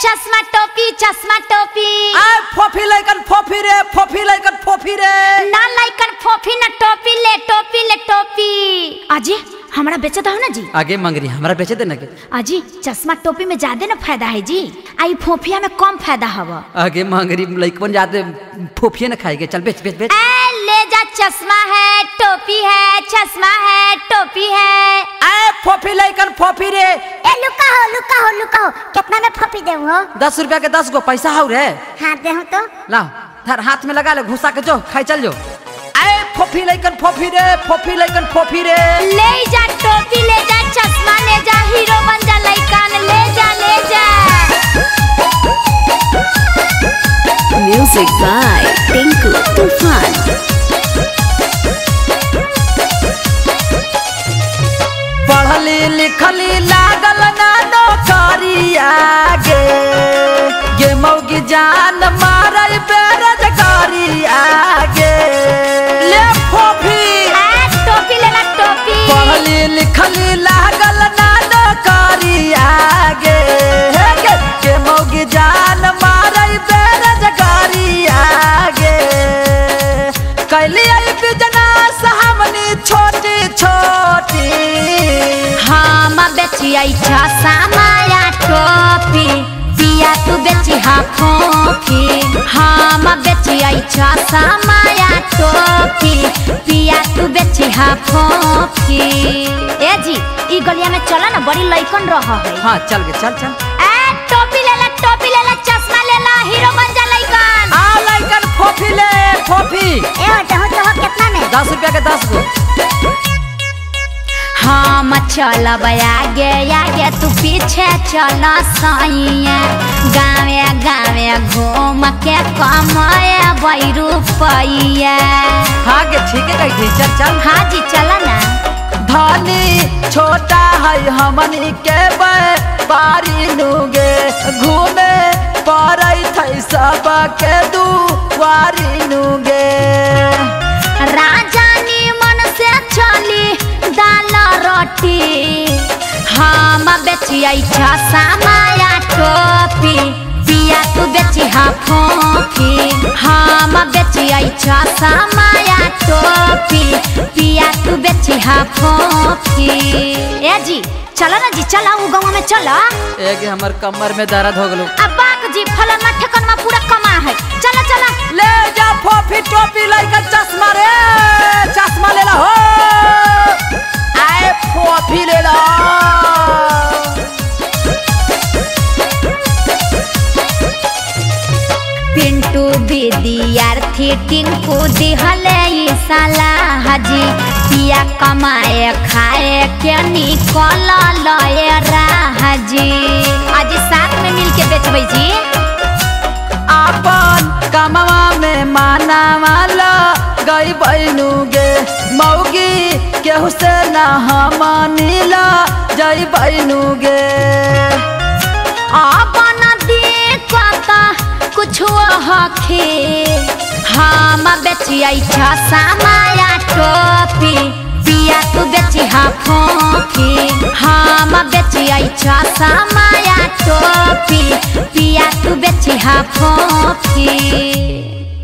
चश्मा टोपी चश्मा टोपी आ फोफी लइकन फोफी रे फोफी लइकन फोफी रे ना लाइकन फोफी ना टोपी ले टोपी ले टोपी अजी हमरा बेचे दो ना जी आगे मंगरी हमरा बेचे दे ना के अजी चश्मा टोपी में ज्यादा ना फायदा है जी आई फोफिया में कम फायदा हवा आगे मंगरी लइकन जाते फोफिए ना खाएगे चल बेच बेच बेच ए ले जा चश्मा है टोपी है चश्मा है टोपी है आ फोफी लइकन फोफी रे ए लुका हो लुका हो लुका हो कितना में फपी दे हो दस रुपया के दस गो पैसा हौ रे हाँ दे हो तो ला धर हाथ में लगा ले घुसा के जो खाई चल जो आए फोफी लइकन फोफी रे फोफी लइकन फोफी रे ले जा टोपी ले जा चश्मा ले जा हीरो बन जा लइकन ले जा ले जा Music by Tinku Tufan. पढ़ली लिखली लागल ना नौकरिया गे गे मौगी जान मारल बेरोजगारिया गे ले फोफी ए टोपी ले ला टोपी पढ़ली लिखली लागल ना नौकरिया गे हे गे गे मौगी जान मारल बेरोजगारिया गे कैली आई बिजनेस हमनी छोटी छोटी हम बेची आई चश्मा या टोपी पिया तू बेची हा फोफी हम बेची आई चश्मा या टोपी पिया तू बेची हा फोफी ए जी ई गलिया में चला ना बड़ी लइकन रह है हाँ चल गे चल चल ए टोपी ले ला टोपी ले ला चश्मा ले ला हीरो बन जा लइकन आ लइकन फोफी ले फोफी ए हो तो हो तो हो कितना में दस रुपया के दस गो हम चलब आगे आगे तू पीछे चल सैया गावे गावे घूम के कमाए बई रुपैया हाँ गे ठीक है कही चल चल हाँ जी चल ना धनी छोटा है हमनी के बारी नुगे घूमे पड़ै थै सब के दुआरी नुगे राजानी मन से चली दाल रोटी हम बेचिए छमाया टोपी पिया तू बेची हा फोफी हम बेचिए छमाया टोपी पिया तू बेची हा फोफी ए जी चला ना जी चला उ गाँव में चला एक हमर कमर में दर्द हो गलो अब बाक जी फलन ठेकन में पूरा कमा है चला चला ले जा फोफी टोपी लइकन चश्मा रे चश्मा ले ला हो आए फोफी ले ला पिंटू विद्यार्थी टिंकू दिहले ई सलाह जी पिया कमाए खाए के निकल लए राह जी आज साथ में मिल के बेचबै जी अपन कमवा में माना वाला गई बैनुगे मौगी केहू से ना हमनीला जई बैनुगे अपन दिक्कत कुछो हखे हम बेचिए छमाया टोपी पिया तू बेची हा फोफी हम बेचिए छमाया टोपी पिया तू बेची हा फोफी